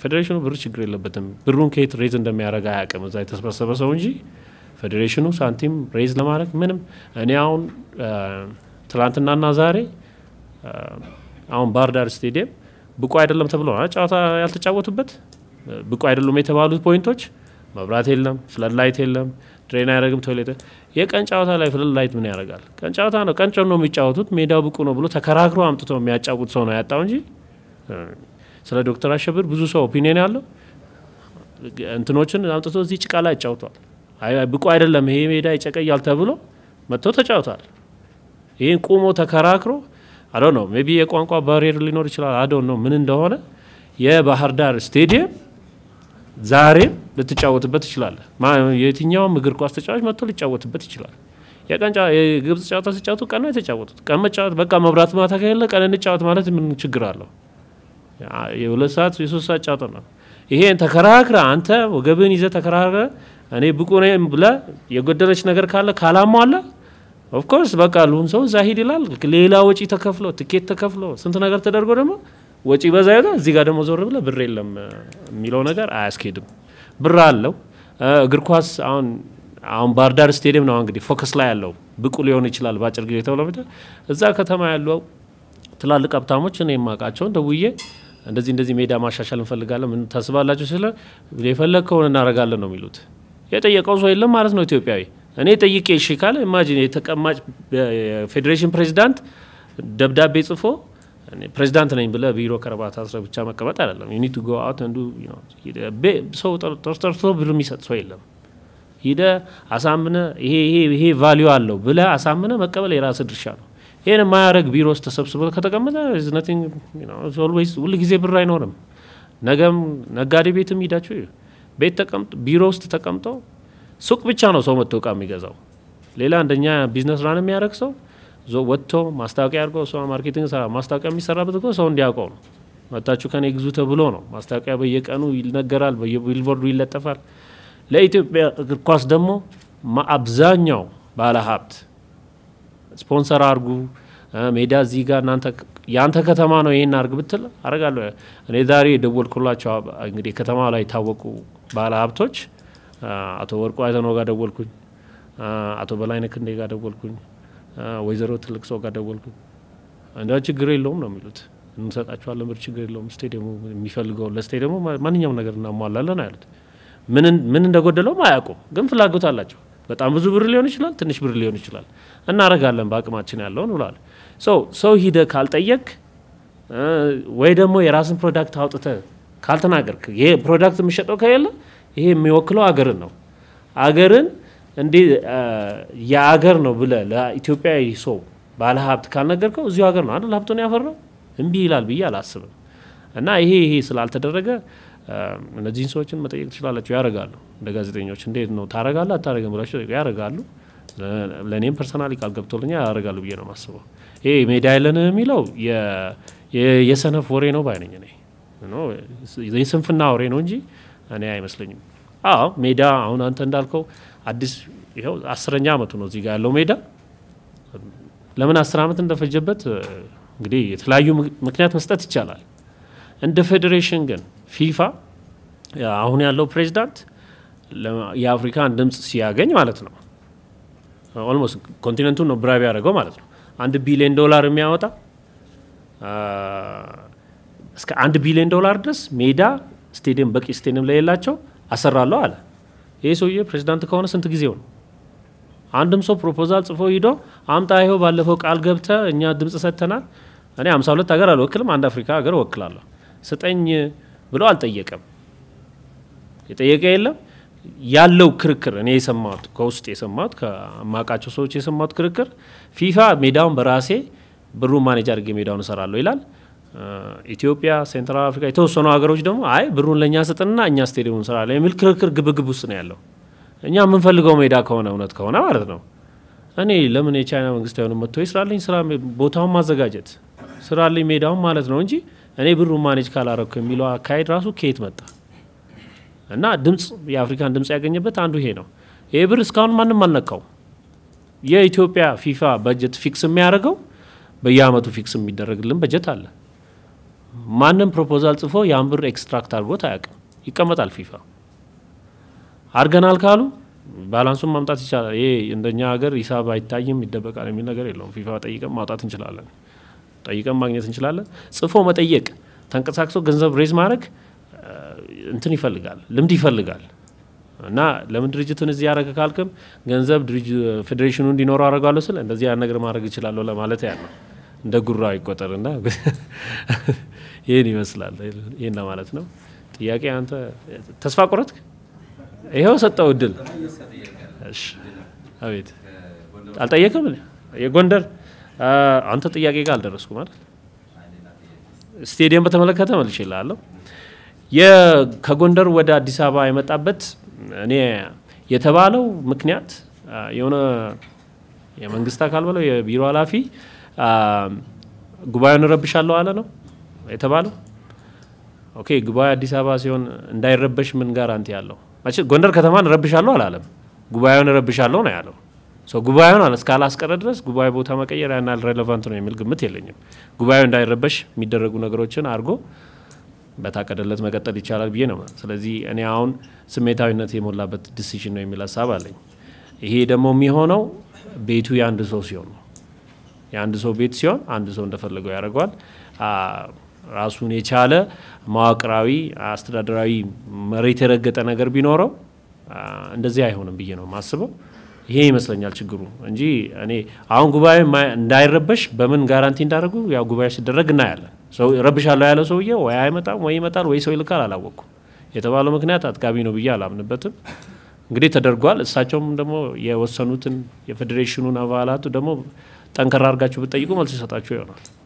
ፌዴሬሽኑ ብር ችግር የለበትም። ብሩን ከየት ሬዝ እንደሚያደርግ አያውቅም። እዛ የተሰበሰበ ሰው እንጂ ፌዴሬሽኑ ሳንቲም ሬዝ ለማድረግ ምንም እኔ አሁን ትላንትናና ዛሬ አሁን ባህር ዳር ስቴዲየም ብቁ አይደለም ተብሎ ጨዋታ ያልተጫወቱበት ብቁ አይደሉም የተባሉት ፖይንቶች መብራት የለም፣ ፍለድ ላይት የለም፣ ድሬን አያደርግም፣ ቶይሌት የቀን ጨዋታ ላይ ፍለድ ላይት ምን ያደርጋል? ቀን ጨዋታ ነው። ቀን ነው የሚጫወቱት። ሜዳው ብቁ ነው ብሎ ተከራክሮ አምጥቶ የሚያጫውት ሰው ነው ያጣው እንጂ ስለ ዶክተር አሸብር ብዙ ሰው ኦፒኒየን ያለው እንትኖችን አምጥቶ እዚህ ጭቃ ላይ ያጫውቷል። ብቁ አይደለም ይሄ ሜዳ ይጨቀያል ተብሎ መጥቶ ተጫውቷል። ይህን ቁሞ ተከራክሮ አዶ ነው ሜቢ የቋንቋ ባሪየር ሊኖር ይችላል። አዶ ነው ምን እንደሆነ የባህር ዳር ስቴዲየም ዛሬም ልትጫወትበት ትችላለህ። የትኛውም እግር ኳስ ተጫዋች መጥቶ ሊጫወትበት ይችላል። የቀን የግብጽ ጨዋታ ሲጫወቱ ቀን ነው የተጫወቱት። ቀን መጫወት በቃ መብራት ማታ ከሌለ ቀን እንጫወት ማለት ምን ችግር አለው? የሁለት ሰዓት የሶስት ሰዓት ጨዋታ ነው። ይሄን ተከራክረ አንተ ወገብን ይዘህ ተከራክረ እኔ ብቁ ነኝ ብለህ የጎደለች ነገር ካለ ካላሟላ ኦፍኮርስ በቃ ሁሉም ሰው እዛ ሂድ ይላል። ሌላ ወጪ ተከፍሎ ትኬት ተከፍሎ ስንት ነገር ተደርጎ ደግሞ ወጪ በዛ ይሆ እዚህ ጋር ደግሞ ዞር ብለህ ብር የለም የሚለው ነገር አያስኬድም። ብር አለው እግር ኳስ አሁን አሁን ባህር ዳር ስቴዲየም ነው እንግዲህ ፎከስ ላይ ያለው ብቁ ሊሆን ይችላል በአጭር ጊዜ ተብሎ እዛ ከተማ ያለው ትላልቅ ሀብታሞች እኔ የማውቃቸውን ደውዬ እንደዚህ እንደዚህ ሜዳ ማሻሻል እንፈልጋለን ምን ታስባላችሁ? ስለ የፈለግከውን እናደርጋለን ነው የሚሉት። የጠየቀው ሰው የለም ማለት ነው ኢትዮጵያዊ። እኔ ጠይቄ እሺ ካለ ኢማጂን የተቀማጭ የፌዴሬሽን ፕሬዚዳንት ደብዳቤ ጽፎ ፕሬዚዳንት ነኝ ብለህ ቢሮ ከረባት አስረ ብቻ መቀመጥ አይደለም። ዩኒት ጎ አውት እንዱ ሰው ጠርቶ ብር የሚሰጥ ሰው የለም። ሂደ አሳምነ ይሄ ይሄ ይሄ ቫሊዩ አለው ብለህ አሳምነ መቀበል የራስ ድርሻ ነው። ይህን የማያደርግ ቢሮ ውስጥ ተሰብስበ ከተቀመጠ ኦልዌይስ ሁል ጊዜ ብር አይኖርም። ነገም ነጋዴ ቤትም ሂዳችሁ ቤት ተቀምጦ ቢሮ ውስጥ ተቀምጦ ሱቅ ብቻ ነው ሰው መጥቶ እቃ የሚገዛው። ሌላ እንደኛ ቢዝነስ ራን የሚያደርግ ሰው ወጥቶ ማስታወቂያ አድርገው ሰው ማርኬቲንግ ስራ ማስታወቂያ የሚሰራበት እኮ ሰው እንዲያውቀው ነው። መታችሁ ከኔ ግዙ ተብሎ ነው። ማስታወቂያ በየቀኑ ይነገራል፣ በየቢልቦርዱ ይለጠፋል። ለኢትዮጵያ እግር ኳስ ደግሞ አብዛኛው ባለ ሀብት ስፖንሰር አርጉ ሜዳ እዚህ ጋር እናንተ የአንተ ከተማ ነው ይሄን አርግ ብትል አረጋለሁ። እኔ ዛሬ የደወልኩላቸው እንግዲህ ከተማ ላይ የታወቁ ባለ ሀብቶች አቶ ወርቁ አይተነው ጋር ደወልኩኝ፣ አቶ በላይነህ ክንዴ ጋር ደወልኩኝ፣ ወይዘሮ ትልቅ ሰው ጋር ደወልኩኝ። እንዳ ችግር የለውም ነው የሚሉት። እንሰጣቸዋለን ብር ችግር የለውም። ስቴዲየሙ የሚፈልገውን ለስቴዲየሙ ማንኛውም ነገር እናሟላለን አሉት። ምን እንደጎደለውም አያውቁም፣ ግን ፍላጎት አላቸው። በጣም ብዙ ብር ሊሆን ይችላል፣ ትንሽ ብር ሊሆን ይችላል። እናረጋለን በአቅማችን ያለውን ብለዋል። ሰው ሰው ሂደ ካልጠየቅ ወይ ደግሞ የራስን ፕሮዳክት አውጥተ ካልተናገርክ ይሄ ፕሮዳክት የሚሸጠው ከሌለ ይሄ የሚወክለው አገርን ነው። አገርን እንዴ የአገር ነው ብለ ለኢትዮጵያዊ ሰው ባለ ሀብት ካልነገርከው እዚሁ ሀገር ነው አይደል ሀብቱን ያፈራው እምቢ ይላል ብዬ አላስብም። እና ይሄ ይሄ ስላልተደረገ እነዚህን ሰዎችን መጠየቅ ትችላላችሁ። ያደርጋሉ። እንደ ጋዜጠኞች እንዴት ነው ታረጋለህ አታረግም ብላችሁ ያደርጋሉ። ለእኔም ፐርሰናሊ ቃል ገብቶልኛ ያደርጋሉ ብዬ ነው የማስበው። ይሄ ሜዳ የለን የሚለው የሰነፍ ወሬ ነው ባይነኝ እኔ የስንፍና ወሬ ነው እንጂ እኔ አይመስለኝም። አዎ ሜዳ አሁን አንተ እንዳልከው አዲስ ይኸው አስረኛ አመቱ ነው እዚህ ጋር ያለው ሜዳ። ለምን አስር አመት እንደፈጀበት እንግዲህ የተለያዩ ምክንያት መስጠት ይቻላል። እንደ ፌዴሬሽን ግን ፊፋ አሁን ያለው ፕሬዚዳንት የአፍሪካን ድምፅ ሲያገኝ ማለት ነው ኦልሞስት ኮንቲነንቱን ነው ብራቢ ያደረገው ማለት ነው። አንድ ቢሊዮን ዶላር የሚያወጣ እስከ አንድ ቢሊዮን ዶላር ድረስ ሜዳ ስቴዲየም በቂ ስቴዲየም ላይ የላቸው አሰራለሁ አለ። ይህ ሰውዬ ፕሬዚዳንት ከሆነ ስንት ጊዜው ነው? አንድም ሰው ፕሮፖዛል ጽፎ ሂዶ አምጣ ይኸው ባለፈው ቃል ገብተ እኛ ድምፅ ሰጥተናል። እኔ ሀምሳ ሁለት ሀገር አልወክልም፣ አንድ አፍሪካ ሀገር እወክላለሁ ስጠኝ ብሎ አልጠየቀም። የጠየቀ የለም። ያለው ክርክር እኔ የሰማሁት ከውስጥ የሰማሁት ከማውቃቸው ሰዎች የሰማሁት ክርክር ፊፋ ሜዳውን በራሴ ብሩን ማኔጅ አድርጌ ሜዳውን እሰራለሁ ይላል። ኢትዮጵያ፣ ሴንትራል አፍሪካ የተወሰኑ ሀገሮች ደግሞ አይ ብሩን ለእኛ ስጥንና እኛ ስቴዲየም እንሰራለን የሚል ክርክር ግብግብ ውስጥ ነው ያለው። እኛ የምንፈልገው ሜዳ ከሆነ እውነት ከሆነ ማለት ነው። እኔ ለምን የቻይና መንግስት አይሆንም መጥቶ ስራልኝ ስራ ቦታውን ማዘጋጀት ስራልኝ ሜዳውን ማለት ነው እንጂ እኔ ብሩን ማኔጅ ካላረኩ የሚለው አካሄድ ራሱ ከየት መጣ? እና ድምፅ የአፍሪካን ድምፅ ያገኘበት አንዱ ይሄ ነው። ይሄ ብር እስካሁን ማንም አልነካው። የኢትዮጵያ ፊፋ በጀት ፊክስ የሚያደርገው በየአመቱ ፊክስ የሚደረግልን በጀት አለ። ማንም ፕሮፖዛል ጽፎ ያን ብር ኤክስትራክት አድርጎት አያውቅም። ይቀመጣል ፊፋ አድርገናል ካሉ ባላንሱን ማምጣት ይቻላል። ይሄ እንደኛ ሀገር ሂሳብ አይታይም ይደበቃል የሚል ነገር የለውም። ፊፋ ጠይቀን ማውጣት እንችላለን፣ ጠይቀን ማግኘት እንችላለን። ጽፎ መጠየቅ፣ ተንቀሳቅሶ ገንዘብ ሬዝ ማድረግ እንትን ይፈልጋል፣ ልምድ ይፈልጋል። እና ለምን ድርጅቱን እዚህ ያደረገ ካልክም ገንዘብ ፌዴሬሽኑ እንዲኖረው አደርጋለሁ ስል እንደዚህ ያን ነገር ማድረግ እችላለሁ ለማለት ያ ነው። እንደ ጉራ ይቆጠርና ይህን ይመስላል። ይህን ለማለት ነው። ጥያቄ አንተ ተስፋ ቆረጥክ? ይኸው ሰጠው እድል። እሺ፣ አቤት አልጠየቅም። የጎንደር አንተ ጥያቄ ጋር አልደረስኩ ማለት ስቴዲየም በተመለከተ መልሼ እልሃለሁ። ከጎንደር ወደ አዲስ አበባ የመጣበት እኔ የተባለው ምክንያት የሆነ የመንግስት አካል ብለው የቢሮ ኃላፊ ጉባኤውን እረብሻለሁ አለ ነው የተባለው። ኦኬ ጉባኤ አዲስ አበባ ሲሆን እንዳይረበሽ ምን ጋራንቲ ያለው? ጎንደር ከተማን እረብሻለሁ አላለም፣ ጉባኤውን እረብሻለሁ ነው ያለው። ጉባኤውን አለ እስካላስቀረ ድረስ ጉባኤ ቦታ መቀየር ያን ያህል ሬሌቫንት ነው የሚል ግምት የለኝም። ጉባኤው እንዳይረበሽ የሚደረጉ ነገሮችን አድርጎ በታቀደለት መቀጠል ይቻላል ብዬ ነው። ስለዚህ እኔ አሁን ስሜታዊነት የሞላበት ዲሲሽን ነው የሚል ሀሳብ አለኝ። ይሄ ደግሞ የሚሆነው ቤቱ የአንድ ሰው ሲሆን ነው። የአንድ ሰው ቤት ሲሆን አንድ ሰው እንደፈለገው ያደርገዋል። ራሱን የቻለ መዋቅራዊ፣ አስተዳደራዊ መሬት የረገጠ ነገር ቢኖረው እንደዚህ አይሆንም ብዬ ነው የማስበው። ይሄ ይመስለኛል ችግሩ እንጂ እኔ አሁን ጉባኤ እንዳይረበሽ በምን ጋራንቲ እንዳደረጉ ያው ጉባኤ ሲደረግ እናያለን። ሰው ረብሻለሁ ያለው ሰውዬ ወይ አይመጣም ወይ ይመጣል ወይ ሰው ይልካል፣ አላወቅኩም። የተባለው ምክንያት አጥጋቢ ነው ብዬ አላምንበትም። እንግዲህ ተደርጓል። እሳቸውም ደግሞ የወሰኑትን የፌዴሬሽኑን አባላቱ ደግሞ ጠንከራ አድርጋችሁ ብትጠይቁ መልስ ይሰጣችሁ ይሆናል።